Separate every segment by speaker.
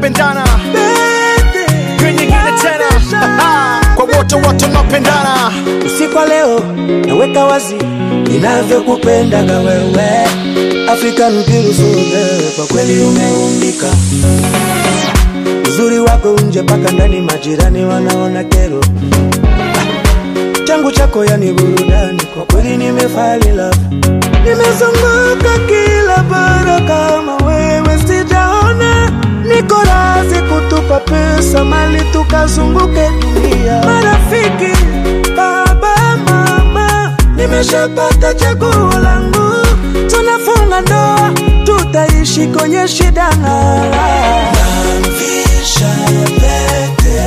Speaker 1: tunapendana Hiyo nyingine tena kwa wote wote tunapendana
Speaker 2: usiku wa leo naweka wazi ninavyokupendaga wewe African beautiful girl, kwa kweli umeumbika uzuri wako nje mpaka ndani majirani wanaona kero Ah, changu chako yani burudani kwa kweli nimefali love nimezunguka kila bara kama wewe sijaona niko razi kutupa pesa mali tukazunguke dunia marafiki baba mama nimeshapata chaguo langu tunafunga ndoa tutaishi kwenye shida na namvisha pete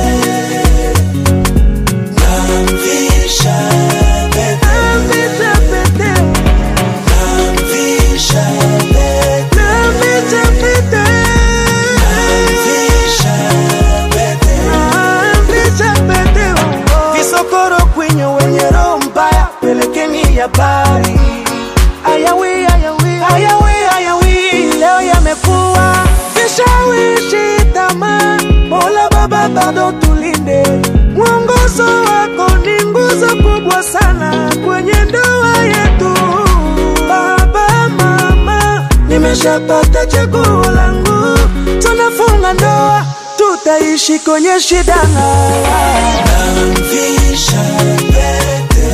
Speaker 2: namvisha pete namvisha pete namvisha pete namvisha pete namvisha pete namvisha pete visokoro kwenye wenye roho mbaya pelekeni habari ayawi ayawi ayawi ayawi leo yamekuwa vishawishi tamaa mola baba bado tulinde mwongozo wako ni nguzo kubwa sana kwenye ndoa yetu baba mama nimeshapata chaguo langu tunafunga ndoa tutaishi kwenye shida na namvisha pete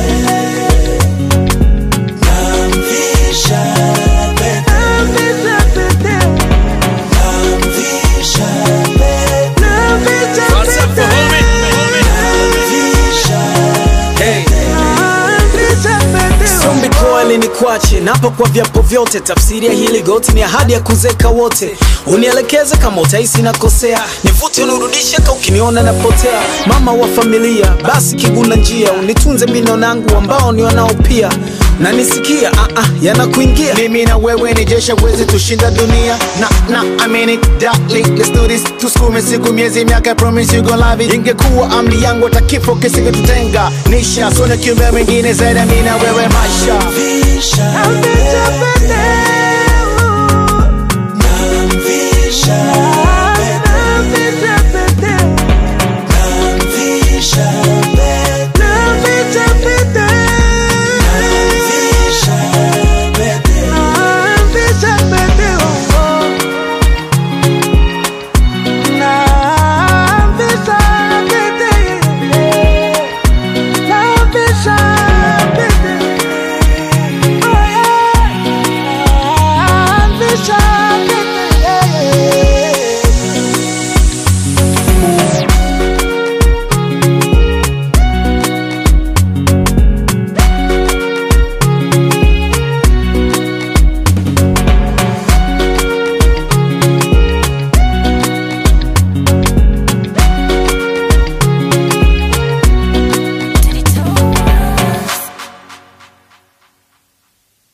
Speaker 2: namvisha pete namvisha pete namvisha pete namvisha
Speaker 1: What's up,
Speaker 2: pete
Speaker 1: homie?
Speaker 2: namvisha
Speaker 1: Hey.
Speaker 2: namvisha pete
Speaker 3: Sombi kweli ni kwache napo kwa vyapo vyote, tafsiri ya hili goti ni ahadi ya kuzeka wote. Unielekeze kama utahisi nakosea, nivute unirudishe ka ukiniona napotea. Mama wa familia, basi kiguna njia, unitunze mino nangu ambao ni wanao pia na nisikia ah, ah, yanakuingia
Speaker 1: mimi na wewe ni jeshi wezi tushinda dunia na na I mean it darling let's do this tusukume siku miezi miaka I promise you gonna love it ingekuwa amri yangu hata kifo kisingetutenga nisha sona kiumbe mwingine zaidi ya mimi na wewe maisha
Speaker 2: namvisha pete